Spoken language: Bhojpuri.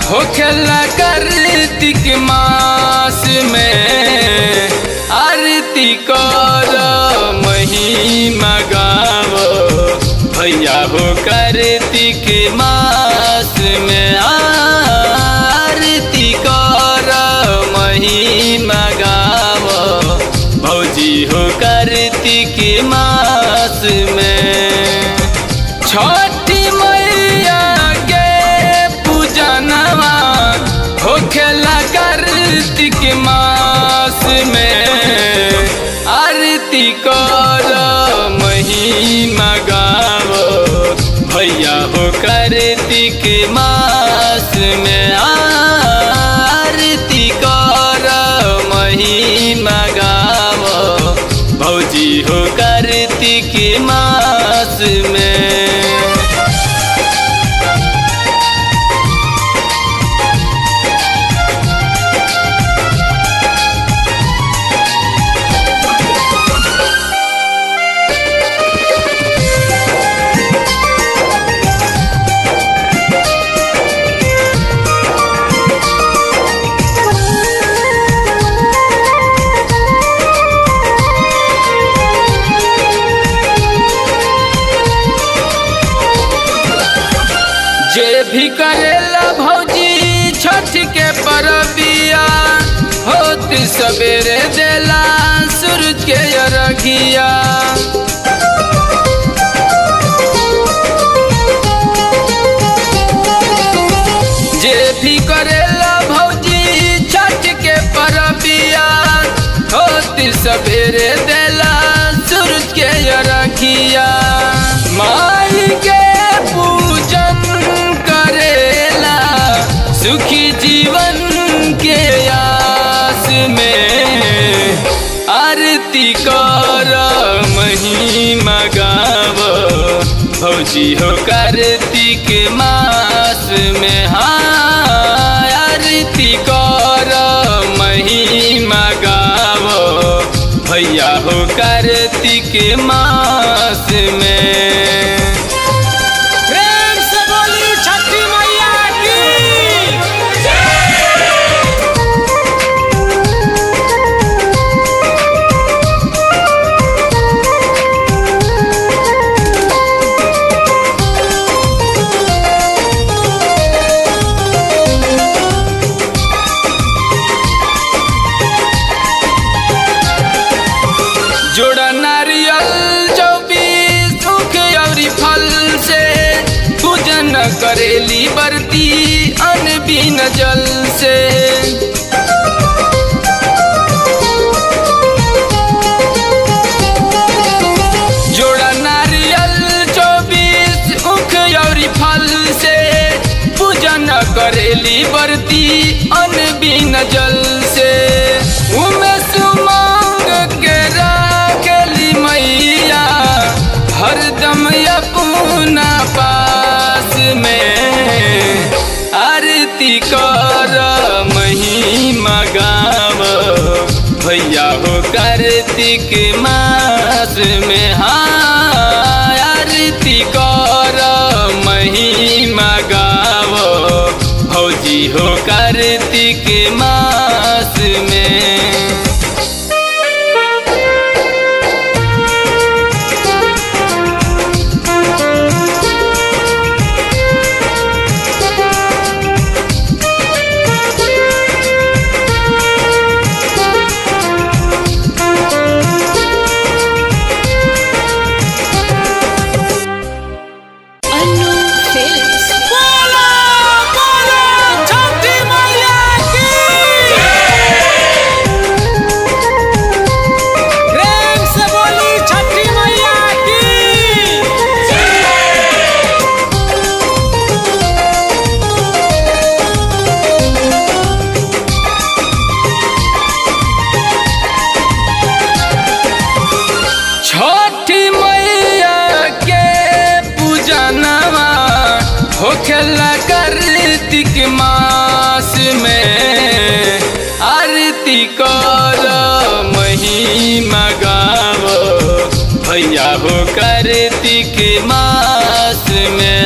होखेला कार्तिक मास में आरती कर महिमा गाव भैया हो कार्तिक मास में आरती कर महिमा गाव भौजी हो कार्तिक मास में छठी मैया के पूजनवा होखेला कार्तिक मास में आरती कर महिमा गाव भैया हो कार्तिक मास में आरती कर महिमा गाव भौजी हो कार्तिक मास में जे भी करेला भौजी छठ के परबिया होत सवेरे देला सूरज के अरगिया जे भी करेला भौजी छठ के परबिया होत सवेरे देला सूरज के अरगिया माई के पूजन करेला सुखी जीवन के आस में आरती कर महिमा गाव भौजी हो कार्तिक मास में हाँ आरती कर महिमा गाव भैया हो कार्तिक मास में प्रेम से बोली छठी मैया की जोड़ा नारियल चौबीस मुख और फल से पूजन करेली बरती अनबीन जल से जोड़ा नारियल चौबीस मुख और फल से पूजन करेली बरती अनबीन जल से उमे सुमंग के राखली मैया हरदम अपना पास में आरती कर महिमा गाव भैया हो कार्तिक मास में हाँ आरती कर महिमा गाव भौजी हो कार्तिक मास में अनु फिल्म्स बोलो बोलो छठी मैया की प्रेम से बोली छठी मैया की छठी मैया के पूजनवा होखेला कार्तिक मास में आरती कर महिमा गाव भैया हो कार्तिक मास में